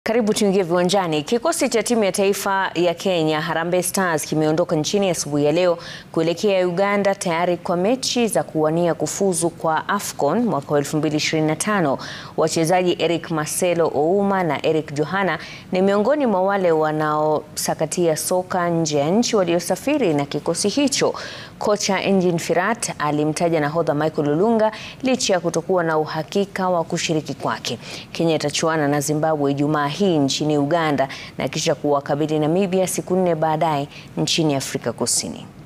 Karibu tuingie viwanjani. Kikosi cha timu ya taifa ya Kenya Harambee Stars kimeondoka nchini asubuhi ya leo kuelekea Uganda tayari kwa mechi za kuwania kufuzu kwa AFCON mwaka 2025. Wachezaji Eric Marcelo Ouma na Eric Johana ni miongoni mwa wale wanaosakatia soka nje ya nchi waliosafiri na kikosi hicho. Kocha Engin Firat alimtaja nahodha Michael Olunga licha ya kutokuwa na uhakika wa kushiriki kwake. Kenya itachuana na Zimbabwe Ijumaa hii nchini Uganda na kisha kuwakabili Namibia siku nne baadaye nchini Afrika Kusini.